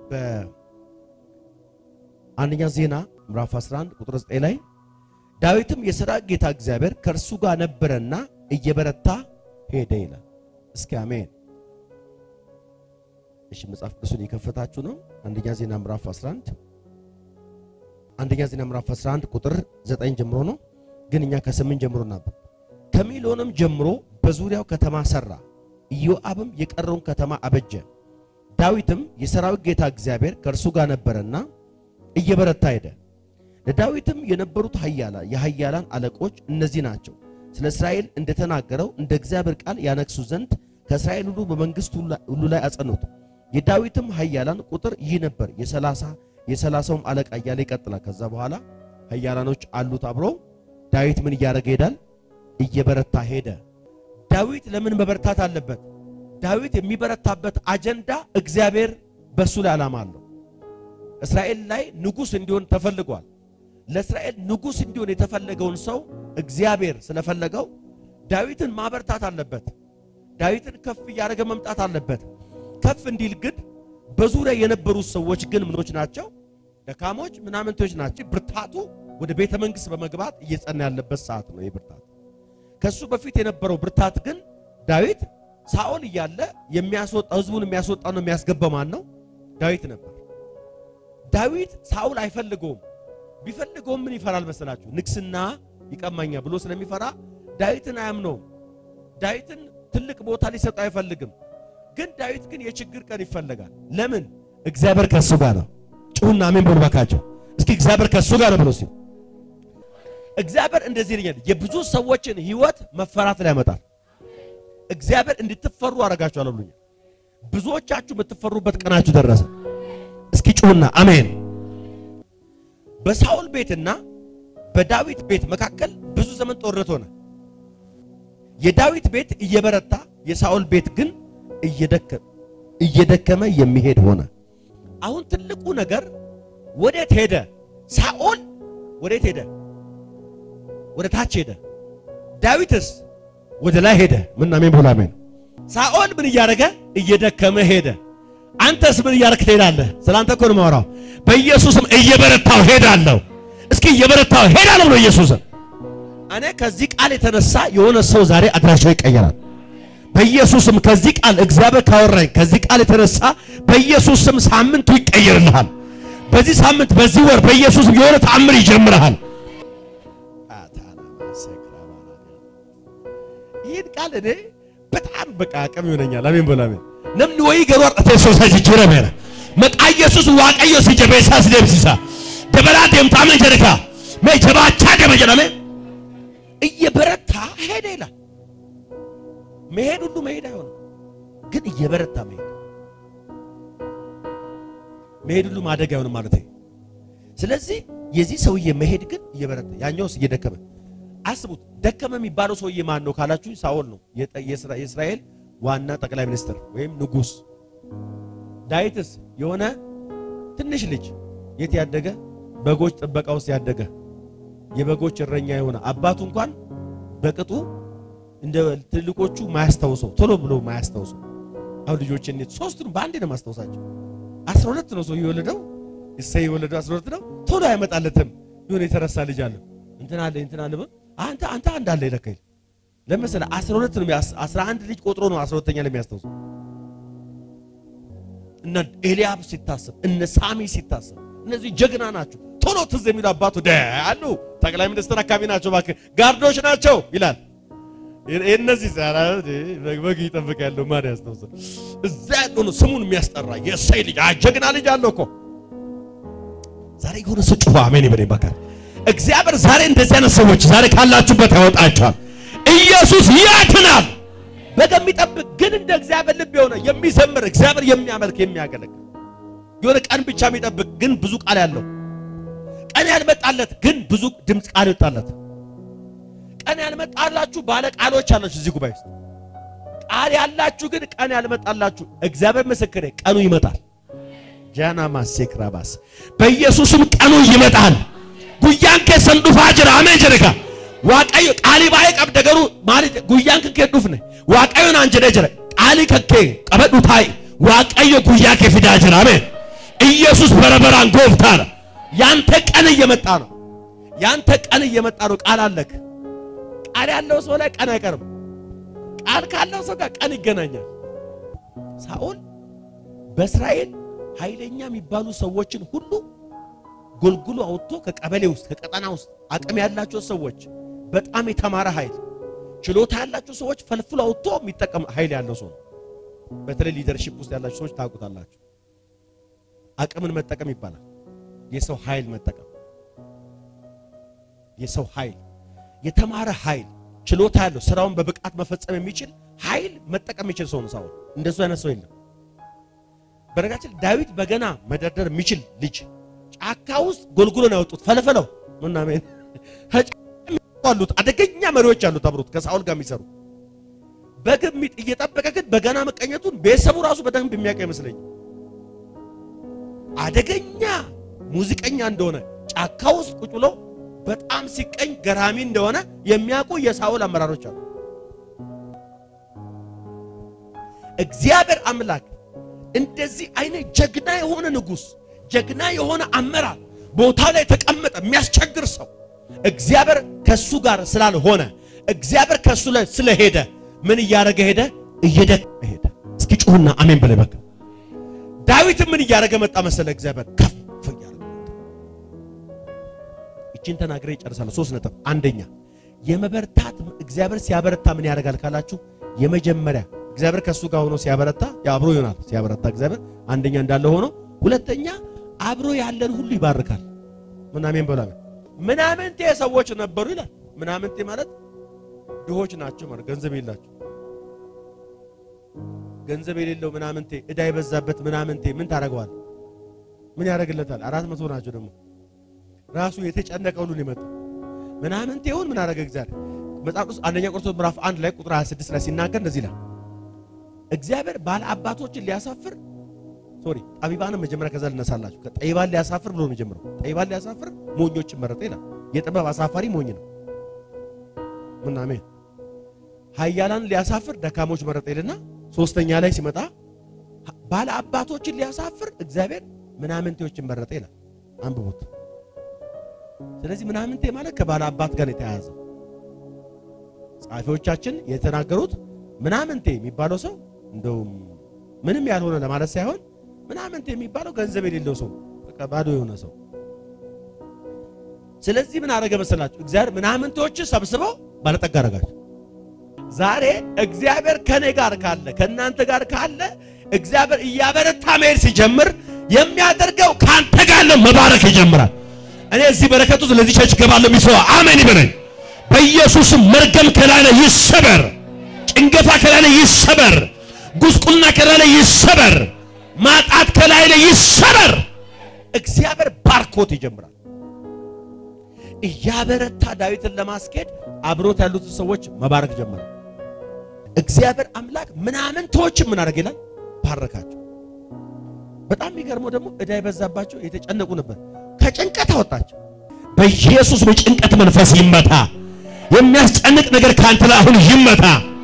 በአንደኛ ዜና ምዕራፍ 11 ቁጥር 9 ላይ ዳዊትም የሰራዊት ጌታ እግዚአብሔር ከእርሱ ጋር ነበረና እየበረታ ሄደ ይላል። እስኪ አሜን። እሺ መጽሐፍ ቅዱስን የከፈታችሁ ነው። አንደኛ ዜና ምዕራፍ 11 አንደኛ ዜና ምዕራፍ 11 ቁጥር 9 ጀምሮ ነው፣ ግን እኛ ከስምንት ጀምሮ እናንብብ። ከሚሎንም ጀምሮ በዙሪያው ከተማ ሰራ፣ ኢዮአብም የቀረውን ከተማ አበጀ። ዳዊትም የሰራዊት ጌታ እግዚአብሔር ከእርሱ ጋር ነበረና እየበረታ ሄደ። ለዳዊትም የነበሩት ኃያላ የኃያላን አለቆች እነዚህ ናቸው። ስለ እስራኤል እንደተናገረው እንደ እግዚአብሔር ቃል ያነግሱ ዘንድ ከእስራኤል ሁሉ በመንግስት ሁሉ ላይ አጸኑት። የዳዊትም ኃያላን ቁጥር ይህ ነበር፣ የሰላሳ የሰላሳውም አለቃ እያለ ይቀጥላል። ከዛ በኋላ ኃያላኖች አሉት አብሮ ዳዊት ምን እያደረገ ይሄዳል? እየበረታ ሄደ። ዳዊት ለምን መበረታት አለበት? ዳዊት የሚበረታበት አጀንዳ እግዚአብሔር በሱ ላይ ዓላማ አለው። እስራኤል ላይ ንጉሥ እንዲሆን ተፈልጓል። ለእስራኤል ንጉሥ እንዲሆን የተፈለገውን ሰው እግዚአብሔር ስለፈለገው ዳዊትን ማበርታት አለበት። ዳዊትን ከፍ እያደረገ መምጣት አለበት። ከፍ እንዲል ግን በዙሪያ የነበሩት ሰዎች ግን ምኖች ናቸው? ደካሞች ምናምንቶች ናቸው። ብርታቱ ወደ ቤተ መንግሥት በመግባት እየጸና ያለበት ሰዓት ነው። የብርታት ከሱ በፊት የነበረው ብርታት ግን ዳዊት ሳኦል እያለ የሚያስወጣ ህዝቡን የሚያስወጣ ነው የሚያስገባው ማን ነው? ዳዊት ነበር። ዳዊት ሳኦል አይፈልገውም። ቢፈልገውም ምን ይፈራል መሰላችሁ? ንግስና ይቀማኛ ብሎ ስለሚፈራ ዳዊትን አያምነውም። ዳዊትን ትልቅ ቦታ ሊሰጠው አይፈልግም። ግን ዳዊት ግን የችግር ቀን ይፈለጋል። ለምን? እግዚአብሔር ከሱ ጋር ነው። ጩሁና አሜን በሉ ባካቸው። እስኪ እግዚአብሔር ከሱ ጋር ነው ብሎ ሲል እግዚአብሔር እንደዚህ ይለኛል፣ የብዙ ሰዎችን ህይወት መፈራት ላይ ያመጣል። እግዚአብሔር እንድትፈሩ አደርጋችኋለሁ ብሎኛል። ብዙዎቻችሁ የምትፈሩበት ቀናችሁ ደረሰ። እስኪ ጩሁና አሜን። በሳኦል ቤትና በዳዊት ቤት መካከል ብዙ ዘመን ጦርነት ሆነ። የዳዊት ቤት እየበረታ የሳኦል ቤት ግን እየደከመ የሚሄድ ሆነ። አሁን ትልቁ ነገር ወዴት ሄደ? ሳኦል ወዴት ሄደ? ወደ ታች ሄደ። ዳዊትስ ወደ ላይ ሄደ። ምን አሜን ብሎ አሜን። ሳኦል ምን እያደረገ እየደከመ ሄደ። አንተስ ምን እያደረክ ትሄዳለህ? ስላንተ እኮ ነው የማወራው። በኢየሱስም እየበረታው ሄዳለሁ። እስኪ እየበረታው ሄዳለሁ ብሎ ኢየሱስም እኔ ከዚህ ቃል የተነሳ የሆነ ሰው ዛሬ አድራሻው ይቀየራል። በኢየሱስም ከዚህ ቃል እግዚአብሔር ካወራኝ ከዚህ ቃል የተነሳ በኢየሱስም ሳምንቱ ይቀየርልሃል። በዚህ ሳምንት በዚህ ወር በኢየሱስም የሆነ ተአምር ይጀምርሃል። ይህን ቃል እኔ በጣም በቃ አቅም ይሆነኛል። አሜን በሉ አሜን። ነምን ወይ ገሯር ተሶሳ ጅጅረ መራ መቃ ኢየሱስ ዋቀዮ ሲጀበሳ ሲደብሲሳ ደበላ ደምታመ ጀረካ መጀባቻ ደመጀናመ እየበረታ ሄደ ይላል። መሄድ ሁሉ መሄድ አይሆንም፣ ግን እየበረታ መሄድ መሄድ ሁሉ ማደግ አይሆንም ማለት ነው። ስለዚህ የዚህ ሰውዬ መሄድ ግን እየበረታ ያኛውስ እየደከመ አስቡት። ደከመ የሚባለው ሰውዬ ማን ነው ካላችሁ ሳኦል ነው፣ የእስራኤል ዋና ጠቅላይ ሚኒስትር ወይም ንጉሥ። ዳዊትስ የሆነ ትንሽ ልጅ የት ያደገ በጎች ጥበቃ ውስጥ ያደገ የበጎች እረኛ የሆነ አባቱ እንኳን በቅጡ እንደ ትልቆቹ ማያስታውሰው ቶሎ ብሎ ማያስታውሰው። አሁን ልጆች እንዴት ሶስቱን በአንዴ ነው ማስታውሳቸው። አስራ ሁለት ነው ሰው የወለደው እሰይ የወለደው አስራ ሁለት ነው። ቶሎ አይመጣለትም። የሆነ የተረሳ ልጅ አለ እንትን አለ እንትን አለ አንተ አንተ አንድ አለ ይለካል ለምሳሌ 12 ነው 11 ልጅ ቆጥሮ ነው 12ኛ ላይ የሚያስታውሰው። እነ ኤልያብ ሲታሰብ እነ ሳሚ ሲታሰብ እነዚህ ጀግና ናቸው። ቶሎ ትዝ የሚሉ አባቱ ደ አሉ ጠቅላይ ሚኒስትር አካባቢ ናቸው፣ እባክህ ጋርዶች ናቸው ይላል። እነዚህ ዛራ በግ ይጠብቅ ያለው ማን ያስታውሳል? እዛ ያለው ነው ስሙን የሚያስጠራ የእሰይ ልጅ ጀግና ልጅ አለው እኮ ዛሬ የሆነ ሰው ጩኸ አሜን ይበል ይባካል። እግዚአብሔር ዛሬ እንደዚህ አይነት ሰዎች ዛሬ ካላችሁበት ያወጣችኋል። ኢየሱስ ያድናል። በግ የሚጠብቅ ግን እንደ እግዚአብሔር ልብ የሆነ የሚዘምር እግዚአብሔር የሚያመልክ የሚያገለግል የሆነ ቀን ብቻ የሚጠብቅ ግን ብዙ ቃል ያለው ቀን ያልመጣለት ግን ብዙ ድምፅ ቃል ይወጣለት። ቀን ያልመጣላችሁ ባለ ቃሎች አላችሁ እዚህ ጉባኤ ውስጥ ቃል ያላችሁ ግን ቀን ያልመጣላችሁ እግዚአብሔር ምስክሬ ቀኑ ይመጣል። ጃና ማሴክራባስ በኢየሱስም ቀኑ ይመጣል። ጉያን ከሰን ዱፋ ጅራ አሜን ጀረካ ዋቀዮ ቃሊ ባይ ቀብደ ገሩ ማሊ ጉያን ከከ ዱፍነ ዋቀዮን አንጀደ ጀረ ቃሊ ከከ ቀበዱ ታይ ዋቀዮ ጉያ ከፊዳ ጅራ አሜን ኢየሱስ በረበራን ጎብታ አለ። ያንተ ቀን እየመጣ ነው። ያንተ ቀን እየመጣ ነው። ቃል አለክ። ቃል ያለው ሰው ላይ ቀን አይቀርም። ቃል ካለው ሰው ጋር ቀን ይገናኛል። ሳኦል በእስራኤል ኃይለኛ የሚባሉ ሰዎችን ሁሉ ጎልጉሎ አውጥቶ ከቀበሌ ውስጥ ከቀጠና ውስጥ አቅም ያላቸው ሰዎች በጣም የተማረ ኃይል ችሎታ ያላቸው ሰዎች ፈልፍሎ አውጥቶ የሚጠቀም ኃይል ያለው ሰው ነው። በተለይ ሊደርሺፕ ውስጥ ያላችሁ ሰዎች ታውቁታላችሁ። አቅምን መጠቀም ይባላል። የሰው ኃይል መጠቀም፣ የሰው ኃይል፣ የተማረ ኃይል፣ ችሎታ ያለው ስራውን በብቃት መፈጸም የሚችል ኃይል መጠቀም የሚችል ሰው ነው ሳኦል። እንደሱ አይነት ሰው የለም። በነገራችን ዳዊት በገና መደርደር የሚችል ልጅ ጫካ ውስጥ ጎልጉሎ ነው ያወጡት። ፈለፈለው ምናምን አሉት። አደገኛ መሪዎች አሉት አብሮት ከሳኦል ጋር የሚሰሩ በግብ እየጠበቀ ግን በገና መቀኘቱን ቤተሰቡ ራሱ በደንብ የሚያውቅ አይመስለኝም። አደገኛ ሙዚቀኛ እንደሆነ ጫካ ውስጥ ቁጭ ብሎ በጣም ሲቀኝ ገራሚ እንደሆነ የሚያውቁ የሳኦል አመራሮች አሉ። እግዚአብሔር አምላክ እንደዚህ አይነት ጀግና የሆነ ንጉሥ፣ ጀግና የሆነ አመራር ቦታው ላይ የተቀመጠ የሚያስቸግር ሰው እግዚአብሔር ከሱ ጋር ስላልሆነ እግዚአብሔር ከሱ ላይ ስለሄደ ምን እያደረገ ሄደ? እየደከመ ሄደ። እስኪ ጩሁና አሜን በላይ በቃ ዳዊት ምን እያደረገ መጣ መሰለ? እግዚአብሔር ከፍ እያደረገ መጣ። እቺን ተናግሬ ይጨርሳለሁ። ሶስት ነጥብ። አንደኛ የመበርታት እግዚአብሔር ሲያበረታ ምን ያደርጋል ካላችሁ፣ የመጀመሪያ እግዚአብሔር ከሱ ጋር ሆኖ ሲያበረታ አብሮ ይሆናል። ሲያበረታ እግዚአብሔር አንደኛ እንዳለ ሆኖ፣ ሁለተኛ አብሮ ያለን ሁሉ ይባርካል። ምን አሜን በላ ምናምንቴ ሰዎች ነበሩ ይላል። ምናምንቴ ማለት ድሆች ናቸው ማለት ገንዘብ የላቸው ገንዘብ የሌለው ምናምንቴ ዕዳ የበዛበት ምናምንቴ ምን ታደርገዋል? ምን ያደርግለታል? አራት መቶ ናቸው ደግሞ ራሱ የተጨነቀ ሁሉን ይመጡ ምናምንቴውን ምን አደረገ እግዚአብሔር? መጽሐፍ ቅዱስ አንደኛ ቆሮንቶስ ምዕራፍ 1 ላይ ቁጥር 26 ላይ ሲናገር እንደዚህ ይላል። እግዚአብሔር ባለ አባቶችን ሊያሳፍር ሶሪ ጠቢባንን መጀመሪያ ከዛ ልነሳላችሁ ከጠቢባን ሊያሳፍር ብሎ ነው የሚጀምረው። ጠቢባን ሊያሳፍር ሞኞችን መረጠ ይላል። የጥበብ አሳፋሪ ሞኝ ነው። ምን አሜን። ኃያላን ሊያሳፍር ደካሞች መረጠ ይልና ሶስተኛ ላይ ሲመጣ ባለ አባቶችን ሊያሳፍር እግዚአብሔር ምናምንቴዎችን መረጠ ይላል። አንብቡት። ስለዚህ ምናምንቴ ማለት ከባለ አባት ጋር የተያያዘ ጸሐፊዎቻችን የተናገሩት ምናምንቴ የሚባለው ሰው እንደውም ምንም ያልሆነ ለማለት ሳይሆን ምናምንቴ የሚባለው ገንዘብ የሌለው ሰው በቃ ባዶ የሆነ ሰው። ስለዚህ ምን አደረገ መሰላችሁ? እግዚአብሔር ምናምንቴዎችን ሰብስበው ባለጠጋ አደረጋቸው። ዛሬ እግዚአብሔር ከኔ ጋር ካለ ከእናንተ ጋር ካለ እግዚአብሔር እያበረታ መሄድ ሲጀምር የሚያደርገው ከአንተ ጋር ያለው መባረክ ይጀምራል። እኔ እዚህ በረከቱ ስለዚህ ቸርች ገባለሁ የሚሰዋ አሜን ይበለኝ። በኢየሱስም መርገም ከላይ ላይ ይሰበር፣ ጭንገፋ ከላይ ላይ ይሰበር፣ ጉስቁልና ከላይ ላይ ይሰበር፣ ማጣት ከላይ ላይ ይሰበር። እግዚአብሔር ባርኮት ይጀምራል። እያበረታ ዳዊትን ለማስኬድ አብሮት ያሉትን ሰዎች መባረክ ጀመረ። እግዚአብሔር አምላክ ምናምንቶችን ምን አደረገ ይላል? ባረካቸው። በጣም የሚገርመው ደግሞ ዕዳ የበዛባቸው የተጨነቁ ነበር። ከጭንቀት አወጣቸው። በኢየሱስ በጭንቀት መንፈስ ይመታ። የሚያስጨንቅ ነገር ካንተ ላይ አሁን ይመታ።